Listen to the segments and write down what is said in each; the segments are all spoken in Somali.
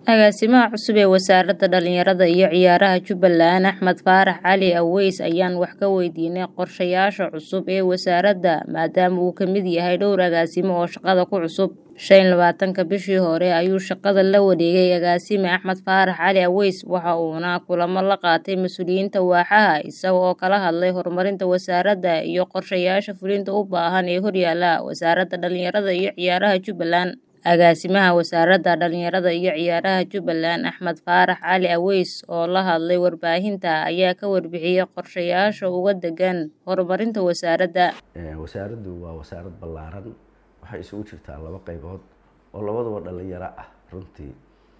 Agaasimaha cusub ee Wasaaradda Dhallinyarada iyo Ciyaaraha Jubbaland Axmed Faarax Cali Aweys ayaan wax ka weydiinay qorshayaasha cusub ee wasaaradda maadaama uu ka mid yahay dhowr agaasimo oo shaqada ku cusub. shan iyo labaatanka bishii hore ayuu shaqada la wareegay agaasime Axmed Faarax Cali Aweys waxa uuna kulamo la qaatay mas'uuliyiinta waaxaha isaga oo kala hadlay horumarinta wasaaradda iyo qorshayaasha fulinta u baahan ee horyaala Wasaaradda Dhallinyarada iyo Ciyaaraha Jubbaland. Agaasimaha Wasaaradda Dhallinyarada iyo Ciyaaraha Jubbaland Axmed Faarax Cali Aweys oo la hadlay warbaahinta ayaa ka warbixiyay qorshayaasha uga degan horumarinta wasaaradda. wasaaraddu waa wasaarad ballaaran waxay isugu jirtaa laba qaybood oo labaduba dhallinyaro ah runtii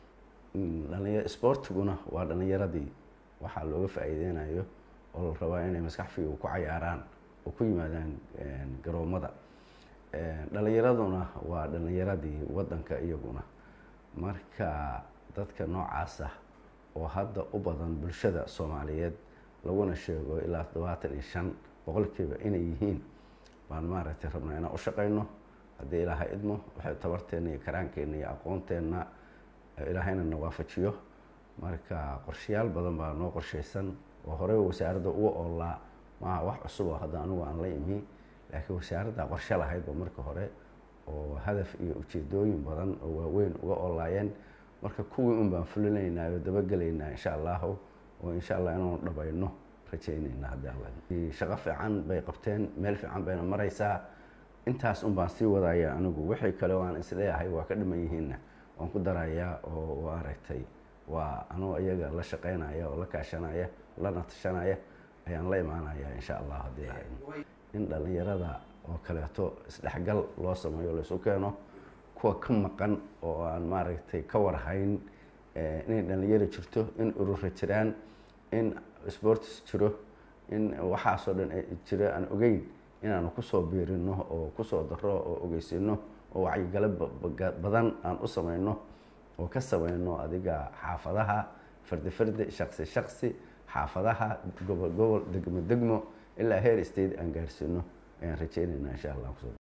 dhalinya isboortiguna waa dhallinyaradii waxaa looga faa'iideynayo oo la rabaa inay maskax fiiga ku cayaaraan oo ku yimaadaan garoomada dhallinyaraduna waa dhallinyaradii waddanka iyaguna marka dadka noocaas ah oo hadda u badan bulshada soomaaliyeed laguna sheego ilaa toddobaatan iyo shan boqolkiiba inay yihiin baan maaragtay rabnaa inaan u shaqeyno haddii ilaahay idmo waxay tabarteena iyo karaankeenna iyo aqoonteenna ilaahayna na waafajiyo marka qorshayaal badan baa noo qorshaysan oo horeyba wasaaradda uga oolaa maaha wax cusub oo hadda anigu aan la imi laakiin wasaaradda qorshe lahaydba marka hore oo hadaf iyo ujeedooyin badan oo waaweyn uga oolaayeen marka kuwii un baan fulinaynaa oo dabagelaynaa insha allahu oo insha allah inaanu dhabayno rajaynaynaa haddii alla shaqo fiican bay qabteen meel fiican bayna maraysaa intaas un baan sii wadaya anigu wixii kale oo aan isleeyahay waa ka dhiman yihiinna waan ku darayaa oo aragtay waa anuu iyaga la shaqeynaya oo la kaashanaya lana tashanaya ayaan la imaanaya insha allah haddii ilahay in dhallinyarada oo kaleeto isdhexgal loo sameeyo laysu keeno kuwa ka maqan oo aan maaragtay ka warhayn inay dhallinyaro jirto in urura jiraan in sports jiro in waxaasoo dhan jiro aan ogeyn inaanu kusoo biirino oo kusoo daro oo ogeysino oo wacyigalo badan aan u sameyno oo ka sameyno adiga xaafadaha fardi fardi shaqsi shaqsi xaafadaha gobol gobol degmo degmo ilaa heer state aan gaarsiino ayaan rajeynaynaa insha allah kusoo